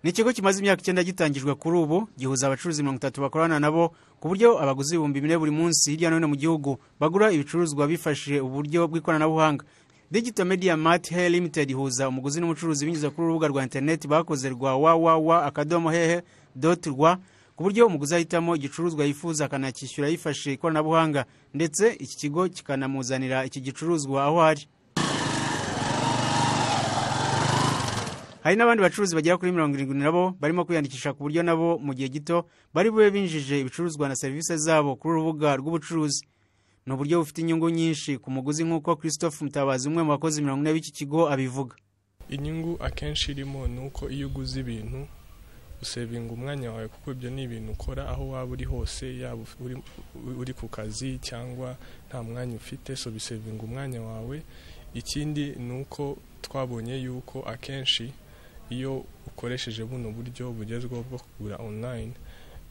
ni ikigo kimaze imyaka icyenda gitangijwe kuri ubu gihuza abacuruzi mirongo itatu bakorana nabo ku buryo abaguzi ibihumbi bine buri munsi hirya no hino mu gihugu bagura ibicuruzwa bifashishije uburyo bw'ikoranabuhanga Digital Media Mart Hair Limited ihuza umuguzi n'umucuruzi binyuze kuri urubuga rwa interineti bakoze rwa www akadomo hehe doti rwa ku buryo umuguzi ahitamo igicuruzwa yifuza akanakishyura yifashishije ikoranabuhanga ndetse iki kigo kikanamuzanira iki gicuruzwa aho ari hari n'abandi bacuruzi bagera kuri mirongo irindwi nabo barimo kwiyandikisha ku buryo nabo mu gihe gito bari bube binjije ibicuruzwa na serivisi zabo kuri urubuga rw'ubucuruzi ni uburyo bufite inyungu nyinshi ku muguzi nk'uko christophe mutabazi umwe mu bakozi mirongo ine b'iki kigo abivuga inyungu akenshi irimo ni uko iyo uguze ibintu usevinga umwanya wawe kuko ibyo ni ibintu ukora aho waba uri hose yaba uri, uri ku kazi cyangwa nta mwanya ufite so bisevinga umwanya wawe ikindi ni uko twabonye yuko akenshi iyo ukoresheje buno buryo bugezweho bwo kugura online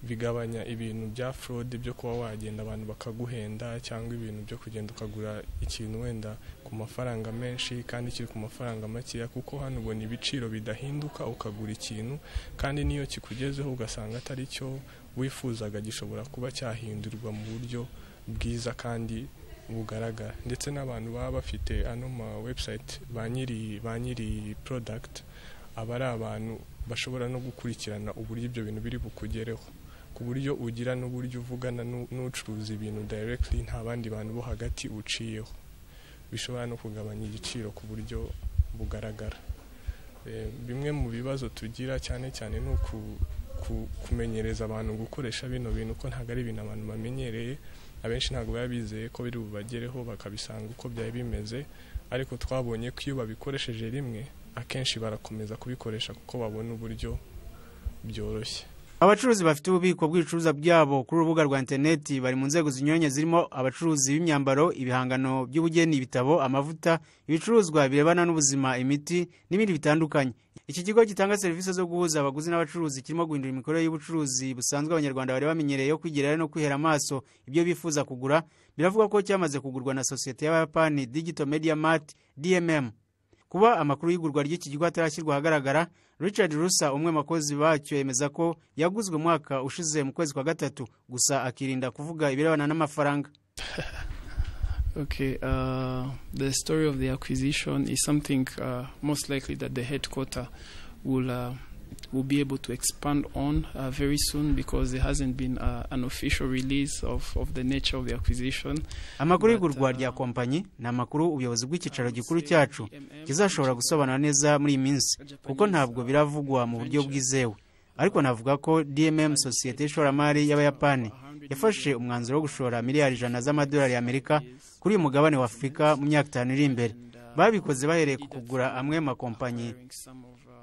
bigabanya ibintu bya forode byo kuba wagenda abantu bakaguhenda cyangwa ibintu byo kugenda ukagura ikintu wenda ku mafaranga menshi kandi kiri ku mafaranga makeya kuko hano ubona ibiciro bidahinduka ukagura ikintu kandi n'iyo kikugezeho ugasanga atari cyo wifuzaga gishobora kuba cyahindurwa mu buryo bwiza kandi bugaragara ndetse n'abantu baba bafite ano ma website ba nyiri product aba ari abantu bashobora no gukurikirana uburyo ibyo bintu biri bukugereho ku buryo ugira n'uburyo uvugana n'ucuruza ibintu directly nta bandi bantu bo hagati uciyeho bishobora no kugabanya igiciro ku buryo bugaragara bimwe mu bibazo tugira cyane cyane ni kumenyereza abantu gukoresha bino bintu ko ntabwo ari ibintu abantu bamenyereye abenshi ntabwo baba bizeye ko biri bubagereho bakabisanga uko byari bimeze ariko twabonye ko iyo babikoresheje rimwe akenshi barakomeza kubikoresha kuko babona uburyo byoroshye abacuruzi bafite ububiko bw'ibicuruzwa byabo kuri urubuga rwa interineti bari mu nzego zinyuranye zirimo abacuruzi b'imyambaro ibihangano by'ubugeni ibitabo amavuta ibicuruzwa birebana n'ubuzima imiti n'ibindi bitandukanye iki kigo gitanga serivisi zo guhuza abaguzi n'abacuruzi kirimo guhindura imikorere y'ubucuruzi busanzwe abanyarwanda bari bamenyereye yo kwigerera no kwihera amaso ibyo bifuza kugura biravuga ko cyamaze kugurwa na sosiyete y'abayapani digito media mart dmm kuba amakuru y'igurwa ry'iki kigo atarashyirwa ahagaragara richard rusa umwe makozi bacyo yemeza ko yaguzwe umwaka ushize mu kwezi kwa gatatu gusa akirinda kuvuga ibirebana n'amafaranga Okay, uh, the story of the acquisition is something uh, most likely that the headquarter will uh, will be able to expand on uh, very soon because there hasn't been uh, an official release of, of the nature of the acquisition. amakuru y'igurwa rya kompanyi ni amakuru ubuyobozi bw'icyicaro gikuru cyacu kizashobora gusobanura neza muri iyi minsi kuko ntabwo biravugwa mu buryo bwizewe ariko navuga ko dmm sosiyete y'ishoramari y'abayapani yafashe umwanzuro wo gushora miliyari ijana z'amadolari y'amerika kuri uyu mugabane wa afurika mu myaka itanu iri imbere babikoze bahereye ku kugura amwe makompanyi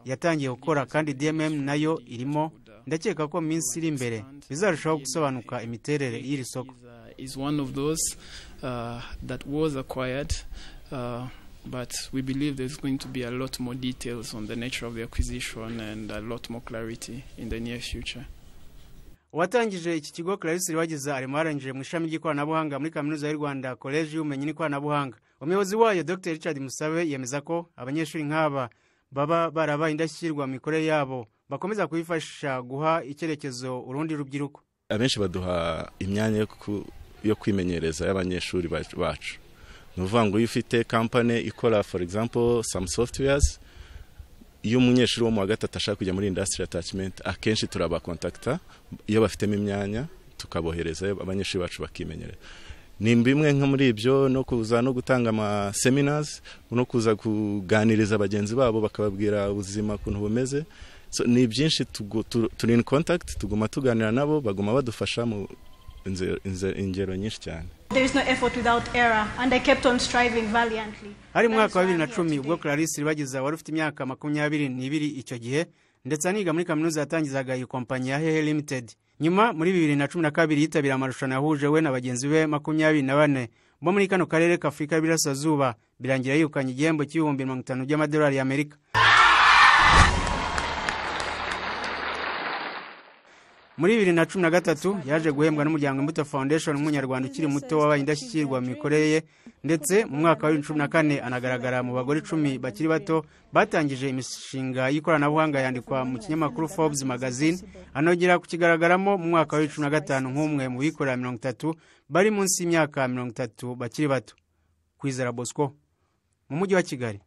yatangiye gukora kandi dmm nayo irimo ndakeka ko mu minsi iri imbere bizarushaho gusobanuka imiterere y'iri soko But we believe there's going to be a lot more details on the nature of the acquisition and a lot more clarity in the near future. uwatangije iki kigo clarisse rwageza arimo yaranjije mu ishami ry'ikoranabuhanga muri kaminuza y'u rwanda koleji y'ubumenyi n'ikoranabuhanga umuyobozi wayo dr richard musabe yemeza ko abanyeshuri nk'aba baba barabaye indashyikirwa mu mikorere yabo bakomeza kuyifashisha guha icyerekezo urundi rubyiruko abenshi baduha imyanya yo kwimenyereza y'abanyeshuri bacu ni ukuvuga ngo iyo ufite kampani ikora for example some softwares iyo umunyeshuri wo mu wa gatatu ashaka kujya muri indasitiri atacimenti akenshi turabakontakita iyo bafitemo imyanya tukabohereza abanyeshuri bacu bakimenyereza ni bimwe nko muri ibyo no kuza no gutanga amaseminazi no kuza kuganiriza bagenzi babo bakababwira ubuzima ukuntu bumeze ni byinshi turi in contact tuguma tuganira nabo baguma badufasha mu ingero nyinshi cyane hari mwaka wa bibiri na cumi ubwo clarisse ribageza wari ufite imyaka makumyabiri n'ibiri icyo gihe ndetse aniga muri kaminuza yatangizaga iyi kompanyi ya hehe limited nyuma muri bibiri na cumi na kabiri yitabira amarushanwa yahuje we na bagenzi be makumyabiri na bane bo muri kano karere k'afurika y'ibirasirazuba birangira yirukanye igihembo cy'ibihumbi mirongo itanu by'amadolari y'amerika muri bibiri na cumi na gatatu yaje guhembwa n'umuryango imbuto foundation nk'umunyarwanda ukiri muto wabaye indashyikirwa mu mikorere ye ndetse mu mwaka wa bibiri na cumi na kane anagaragara mu bagore icumi bakiri bato batangije imishinga y'ikoranabuhanga yandikwa mu kinyamakuru forbes magazine anongera kukigaragaramo mu mwaka wa bibiri na cumi na gatanu nk'umwe mu bikorera mirongo itatu bari munsi y'imyaka mirongo itatu bakiri bato kwizera bosco mu mujyi wa kigali